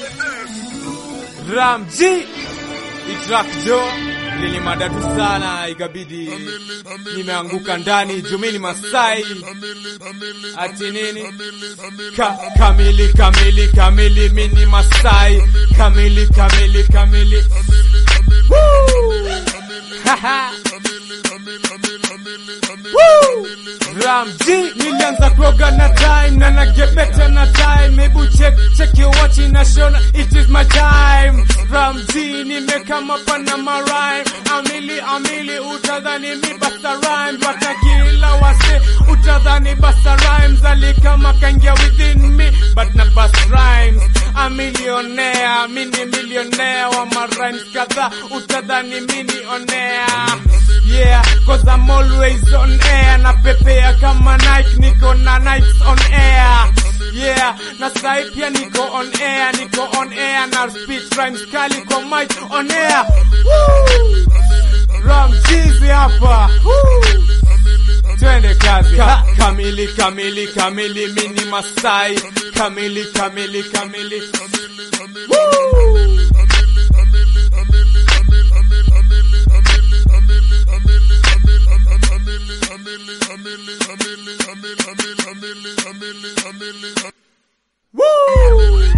Ram G Itrak Jo lini madatu sana, ikabidi nimeanguka ndani jumini Masai ati nini ka, kamili kamili kamili mini Masai kamili kamili kamili Woo! Haha. Woo! Ram G nilianza kuoga na time na nagebeta na time hebu check check your watch inashona it is my time Ram G nimekama pana marime amili amili utadhani mi basta rhyme watakila wase utadhani basta rhymes alikama kaingia within me but na bust rhymes a millionaire mini millionaire wa marhymes kadhaa utadhani mini onea Yeah, cause I'm always on air na pepea kama Nike niko na Nikes on air Yeah, na sai pia niko on air niko on air na speech rhymes kali kwa mic on air Woo! Ram Jeezy hapa Woo! Twende kazi ha, kamili kamili kamili mini Masai kamili kamili kamili Woo! Woo!